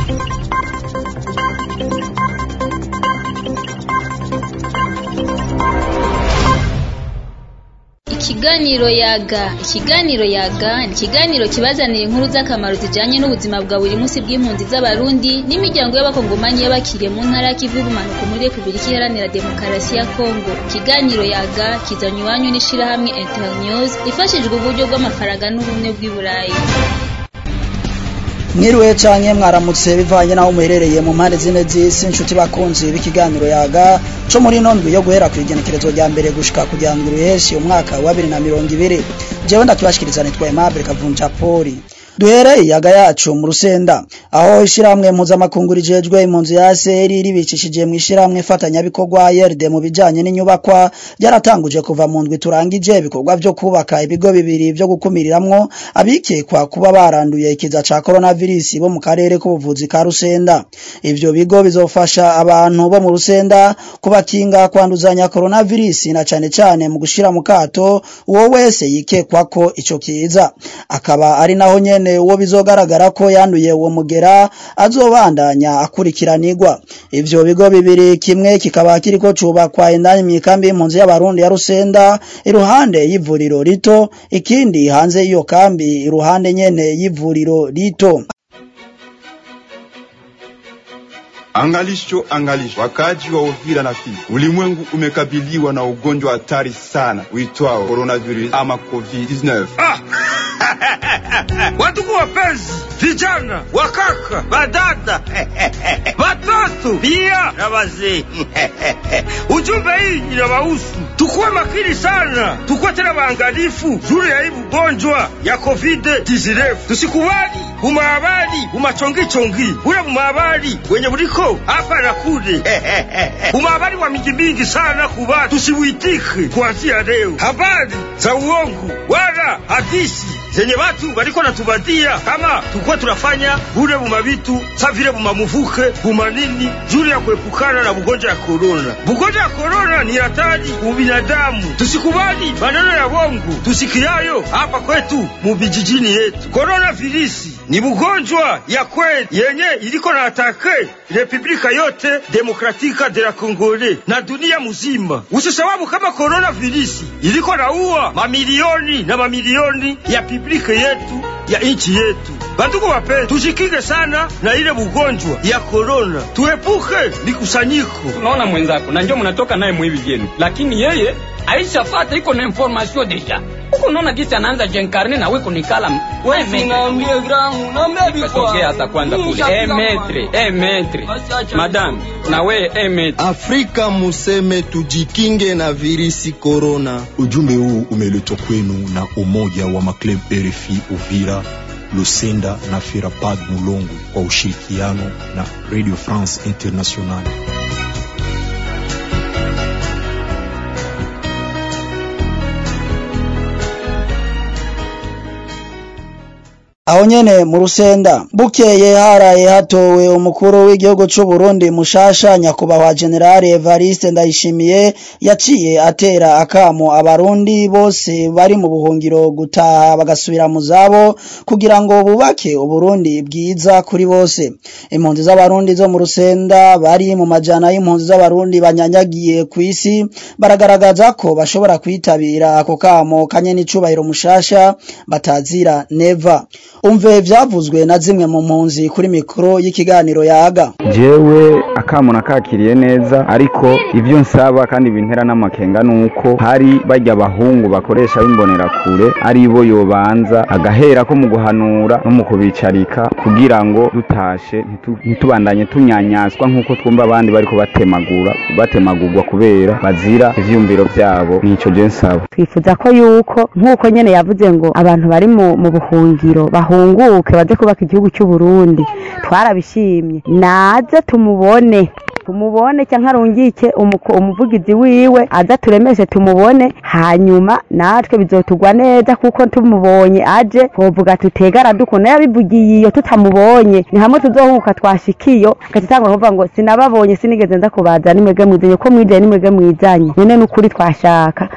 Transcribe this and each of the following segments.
Ikiganiro yaga ikiganiro yaga ni ikiganiro kibazanira inkuru z'akamaro zijanye n'ubuzima bwa buri munsi bw'impunzi z'abarundi n'imiryango y'abakongomani y'abakiriye mu ntara y'ikivu y'ubumanuko muri repubulika iharanira demokarasi ya kongo ikiganiro yaga kizanywa iwanyu n'ishirahamwe internews ifashijwe uburyo bw'amafaranga n'ubumwe bw'i burayi mwiriwe canke mwaramutse bivanye naho muherereye mu mpande zine z'isi inshuti bakunzi b'ikiganiro yaga co muri ino ndwi yo guhera kw'igenekerezo rya mbere gushika kugira ngo uruheshi umwaka wa bibiri na mirongo ibiri jewe ndakibashikiriza nitwa Aimable Kavunja Poli duhere iyaga yacu mu rusenda aho ishiramwe mpuzamakungu rijejwe impunzi ya ACR ribicishije mu ishiramwe fatanyabikorwa YRD mu bijanye n'inyubakwa ryaratanguje kuva mu ndwi turangije ibikorwa vyo kubaka ibigo bibiri vyo gukumiriramwo abikekwa kuba baranduye ikiza ca coronavirus bo mu karere k'ubuvuzi ka Rusenda ivyo bigo bizofasha abantu bo mu Rusenda kubakinga kwanduzanya coronavirus na cane cane mu gushira mu kato uwo wese yikekwa ko ico kiza akaba ari naho nyene uwo bizogaragara ko yanduye uwo mugera azobandanya akurikiranirwa ivyo bigo bibiri kimwe kikaba kiriko cubakwa indani mw'ikambi y'impunzi y'abarundi ya Rusenda iruhande y'ivuriro rito ikindi hanze y'iyo kambi iruhande nyene y'ivuriro rito Angalisho, angalisho, wakaaji wa Uvira na Fizi, ulimwengu umekabiliwa na ugonjwa hatari sana uitwao coronavirus ama COVID-19. Ah! Watuku wapenzi, vijana, wakaka, badada, watoto pia na wazee. Ujumbe hii inawahusu, tukuwe makini sana, tukuwe tena waangalifu juu ya hii ugonjwa ya COVID-19. Tusikubali bumahabari bumachongichongi bule bumahabari wenye buliko hapa na kule bumahabari wa mingi mingi sana kuba tusibuitike kuanzia leo habari za uongo wala hadisi zenye watu waliko natubadia kama tukuwa tunafanya bule bumabitu sa vile bumamuvuke bumanini juu ya kuepukana na bugonjwa ya korona. Bugonjwa ya korona ni hatari ubinadamu, tusikubali maneno ya bongo tusikiayo hapa kwetu mubijijini yetu. Korona virisi ni bugonjwa ya kweli yenye iliko na atake republika yote demokratika de la Kongole na dunia mzima. Usisababu kama korona virisi iliko na uwa mamilioni na mamilioni ya publika yetu ya nchi yetu. Bandugu wapenzi, tujikinge sana na ile bugonjwa ya korona, tuepuke mikusanyiko. Unaona mwenzako na ndio mnatoka naye mwivi vyenu, lakini yeye aishafata iko na information deja huko. Unaona gisi anaanza jenkarne na wiko nikala tokea hata kwanza kule eh metre eh metre madam na we eh metre Afrika museme tujikinge na virisi korona. Ujumbe huu umeletwa kwenu na umoja wa maklub RFI Uvira, Lusenda na Firapad Mulongo kwa ushirikiano na Radio France Internationale. aho nyene mu rusenda bukeye haraye hatowe umukuru w'igihugu c'u Burundi mushasha nyakubahwa General Evariste Ndayishimiye yaciye atera akamo abarundi bose bari mu buhungiro gutaha bagasubira mu zabo kugira ngo bubake uburundi bwiza kuri bose impunzi z'abarundi zo mu rusenda bari mu majana y'impunzi z'abarundi banyanyagiye ku isi baragaragaza ko bashobora kwitabira ako kamo kanye n'icubahiro mushasha batazira neva umve vyavuzwe na zimwe mu mpunzi kuri mikoro y'ikiganiro yaga jewe akamo nakakiriye neza ariko ivyo nsaba kandi bintera n'amakenga nuko hari barya abahungu bakoresha b'imbonera kure ari bo yobanza agahera ko mu guhanura no mu kubicarika kugira ngo dutashe ntitu- ntitubandanye tunyanyaswa nk'uko twumva abandi bariko batemagura batemagurwa kubera bazira ivyiyumviro vyabo nico je nsaba twifuza ko yuko nk'uko nyene yavuze ngo abantu bari mu, mu buhungiro bahunguke baze kubaka igihugu cy'u Burundi twarabishimye naze tumubone tumubone cyangwa arungike umuko- umuvugizi wiwe aza turemeshe tumubone hanyuma natwe bizotugwa neza kuko tumubonye aje twovuga tutega aradukunda yabivugiye iyo tutamubonye ni hamwe tuzohuka twashikiyo agatangura kuvuga ngo sinababonye sinigeze nza kubaza nimwege mwizanye ko mwijanye nimwege mwijanye none n'ukuri twashaka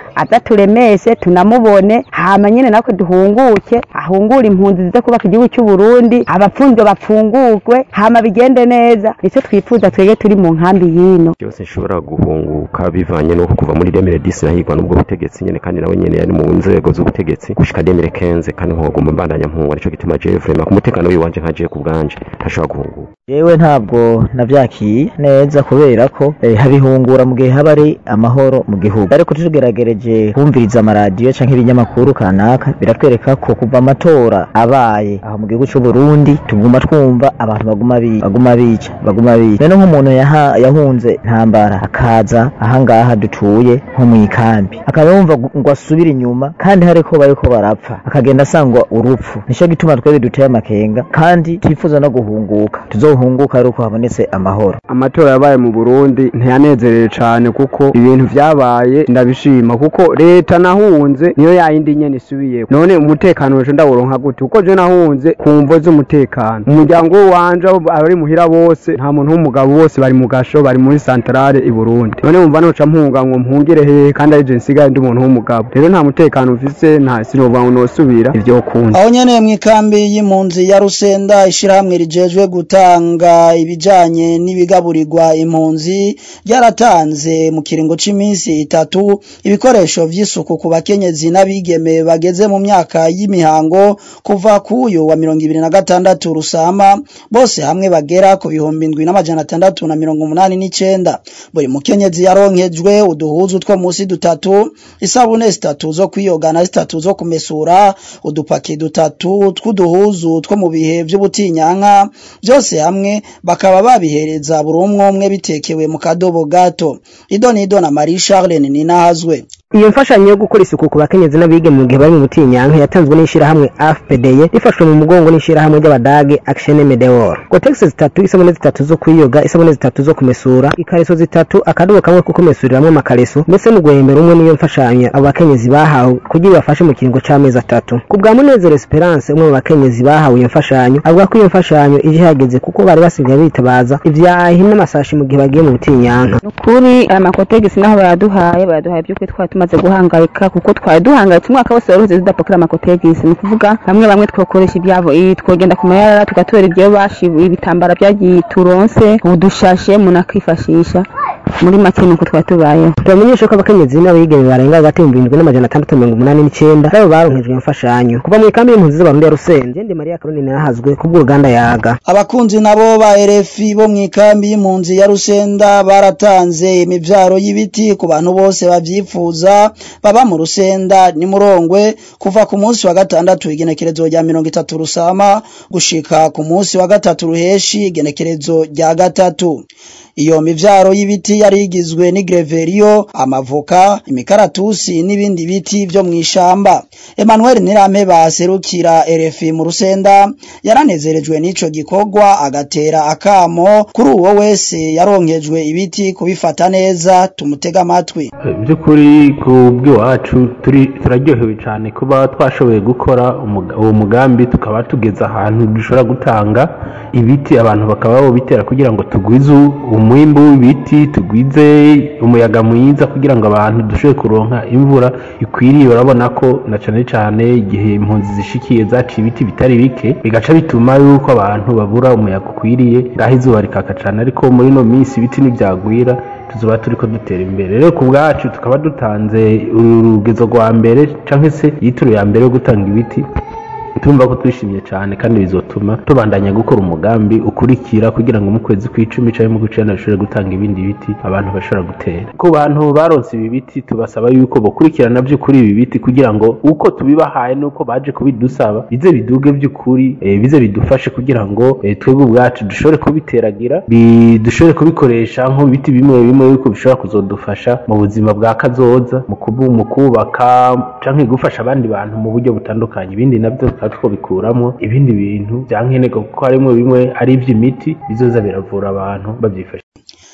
aza turemeshe tunamubone hama nyene natwe duhunguke ahungure impunzi zize kubaka igihugu cy'u Burundi abapfunzwe bapfungurwe hama bigende neza nico twifuza twege turi mu nkambi yino byose nshobora guhunguka bivanye no kuva muri demire disi nahigwa n'ubwo butegetsi nyene kandi nawe nyene yari mu nzego z'ubutegetsi gushika demire kenze kandi nkoguma mbandanya mpungwa nico gituma jewe vrema ku mutekano wiwanje nka jewe ku bwanje ntashobora guhunguka yewe ntabwo navyakiye neza kubera ko eh, habihungura mu gihe haba ari amahoro mu gihugu ariko tugeragereje kumviriza amaradiyo canke ibinyamakuru kanaka biratwereka ko kuva amatora abaye aho mu gihugu c'u Burundi tuguma twumva abantu baguma bi baguma bica baguma bica rero nk'umuntu yaha- yahunze ntambara akaza ahangaha dutuye nko mu ikambi akaba yumva gu- ngo asubire inyuma kandi hariko bariko barapfa akagenda asangwa urupfu nico gituma twebwe duteye amakenga kandi twifuza no guhunguka tuzohunguka ari uko habonetse amahoro amatora yabaye mu Burundi ntiyanezerewe cyane kuko ibintu vyabaye ndabishima kuko leta nahunze niyo yayindi nyene isubiye none umutekano wejo ndawuronka gute kuko je nahunze ku mvo z'umutekano umuryango wanje abo abari muhira bose nta muntu w'umugabo bose bari mu gasho bari muri santarare i Burundi none wumva noca mpunga ngo mpungire hehe kandi ari je nsigaye ndi umuntu w'umugabo rero nta mutekano mfise nta sinovuga ngo nosubira ivyo kunze aho nyene mw'ikambi y'impunzi ya Rusenda ishirahamwe rijejwe gutanga ibijanye n'ibigaburirwa impunzi ryaratanze mu kiringo c'iminsi itatu ibikoresho vy'isuku ku bakenyezi n'abigeme bageze mu myaka y'imihango kuva kuyo wa mirongo ibiri na gatandatu rusama bose hamwe bagera ku bihumbi indwi n'amajana atandatu na mirongo umunani n'icenda buri mukenyezi yaronkejwe uduhuzu two musi dutatu isabune zitatu zo kwiyoga na zitatu zo kumesura udupaki dutatu tw'uduhuzu two mu bihe vy'ubutinyanka byose hamwe bakaba babihereza buri umwe umwe bitekewe mu kadobo gato idonido na marie charlene ninahazwe iyo mfashanyo yo gukora isuku ku bakenyezi n'abige mu gihe bari mu butinyanka yatanzwe n'ishirahamwe AFPDE rifashwe mu mugongo n'ishirahamwe ry'abadage Action Medeor Gotex zitatu isabune zitatu zo kwiyoga isabune zitatu zo kumesura ikareso zitatu akadobo kamwe ko kumesuriramwo amakareso ndetse n'ugwembera umwe niyo mfashanyo abo bakenyezi bahawe kugira bafashe mu kiringo c'amezi atatu ku bwa Munezero Esperance umwe mu bakenyezi bahawe iyo mfashanyo avuga ko iyo mfashanyo ije hageze kuko bari basigaye bitabaza ivyahi n'amasashi mu gihe bagiye mu butinyanka kuri aya makotegisi naho bayaduhaye bayaduhaye by'ukuri twari tumaze guhangayika kuko twari duhangayitse umwaka wose wari uhuze tudapakira amakotegisi ni ukuvuga bamwe bamwe twakoresha ibyavo iyi twogenda ku mayarara tugatora ibyo bashibuye ibitambara byagiye turonse udushashe umuntu akifashisha muri make nuko twari tubayeho turamenyesha ko abakenyezi n'abigeme barenga hagati y'ibihumbi birindwi n'amajana atandatu mirongo umunani n'icenda nabo baronkejwe imfashanyo kuva mu ikambi y'impunzi z'abarundi ya Rusenje ndi Maria Caroline yarahazwe kubw'uruganda yaga abakunzi nabo ba RFI bo mw'ikambi y'impunzi ya Rusenda baratanze imivyaro y'ibiti ku bantu bose bavyifuza baba mu Rusenda ni Murongwe kuva ku munsi wa gatandatu igenekerezo rya mirongo itatu rusama gushika ku munsi wa gatatu ruheshi igenekerezo rya gatatu iyo mivyaro y'ibiti yari igizwe n'igreverio amavoka imikaratusi n'ibindi biti vyo mw'ishamba Emmanuel Nirame baserukira RFI mu Rusenda yaranezerejwe n'ico gikorwa agatera akamo kuri uwo wese yaronkejwe ibiti kubifata neza tumutega amatwi by'ukuri ku bw'iwacu turi turaryohewe cyane kuba twashoboye gukora umuga- uwo mugambi tukaba tugeze ahantu dushobora gutanga ibiti abantu bakaba babitera kugira ngo tugwize umwimbu w'ibiti tugwize umuyaga mwiza kugira ngo abantu dushobore kuronka imvura ikwiriye urabona ko na cyane cyane igihe impunzi zishikiye zaciye ibiti bitari bike bigaca bituma yuko abantu babura umuyaga ukwiriye ngaho izuba rikaka cyane ariko muri ino minsi ibiti ntibyagwira tuzoba turiko dutera imbere rero ku bwacu tukaba dutanze urugezo rwa mbere cyangwa se yitiro ya mbere yo gutanga ibiti tumva ko twishimye cyane kandi bizotuma tubandanya gukora umugambi ukurikira kugira ngo mu kwezi kw'icumi cyangwa mu kw'icenda dushobore gutanga ibindi biti abantu bashobora gutera ku bantu baronse ibi biti tubasaba yuko bokurikirana by'ukuri ibi biti kugira ngo uko tubibahaye n'uko baje kubidusaba bize biduge by'ukuri eh, bize bidufashe kugira ngo eh, twebwe ubwacu dushobore kubiteragira bi- dushobore kubikoresha nk'ibiti bimwe bimwe yuko bishobora kuzodufasha mu buzima bwa kazoza mu kubu- mu kubaka canke gufasha abandi bantu mu buryo butandukanye ibindi nabyo tukaba twobikuramo ibindi bintu bya nkenerwa kuko harimo bimwe ari iby'imiti bizoza biravura abantu babyifashisha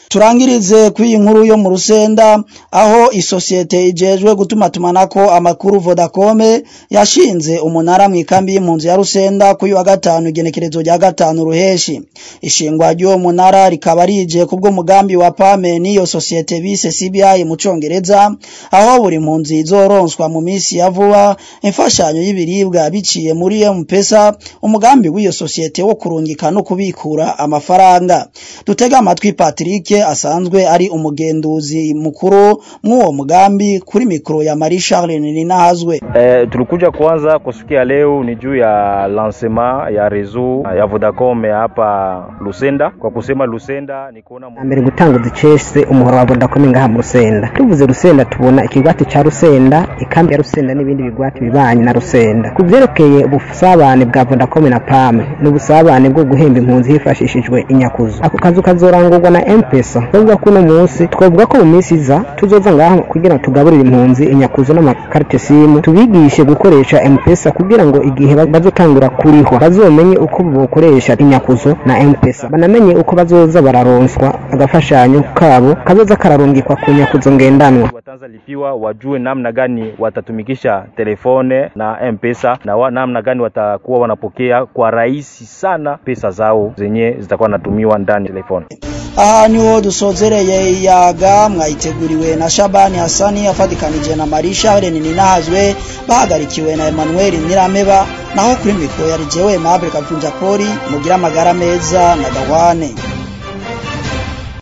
turangirize kw'iyi nkuru yo mu rusenda aho isosiyete ijejwe gutuma tumanako amakuru Vodacom yashinze umunara mu ikambi y'impunzi ya rusenda kuri wa gatanu igenekerezo rya gatanu ruheshi ishingwa ry'uwo munara rikaba rije kubwo mugambi wa PAME n'iyo sosiyete bise CBI mu congereza aho buri mpunzi izoronswa mu minsi ya vuba imfashanyo y'ibiribwa biciye muri M-Pesa umugambi w'iyo sosiyete wo kurungika no kubikura amafaranga dutega amatwi Patrick asanzwe ari umugenduzi mukuru mw'uwo mugambi kuri mikro ya Marie Charles Ninahazwe Eh, tulikuja kwanza kusikia leo ni juu ya lancement ya reseau ya Vodacom ya hapa Lusenda. Kwa kusema Lusenda ni kuona mbere gutanga uducese umuhoro wa Vodacom ngaha mu Rusenda tuvuze Rusenda tubona ikigwati ca Rusenda ikambi ya Rusenda n'ibindi bigwati bibanye na Rusenda ku vyerekeye ubusabane bwa Vodacom na PAME n'ubusabane bwo guhemba impunzi hifashishijwe inyakuzo ako kazu kazorangurwa na M-Pesa bavuga ko uno munsi twavuga ko mu minsi iza tuzoza ngaha kugira ngo tugaburire impunzi inyakuzo n'amakarite simu tubigishe gukoresha M-Pesa kugira ngo igihe bazotangura kuriho bazomenye uko bokoresha inyakuzo na M-Pesa banamenye uko bazoza bararonswa agafashanyo kabo kazoza kararungikwa ku nyakuzo ngendanwa wataanza lipiwa wajue namna gani watatumikisha telefone na M-Pesa na wa, namna gani watakuwa wanapokea kwa rahisi sana pesa zao zenye zitakuwa natumiwa ndani ya telefone. aha niho dusozereye iyaga mwayiteguriwe na Shabani Hasani afatikanije na Marisha Renini Nahazwe bahagarikiwe na Emmanuel Nirameba naho kuri mikro yari jewe Mabel Kavunja Poli mugira amagara meza na Gawane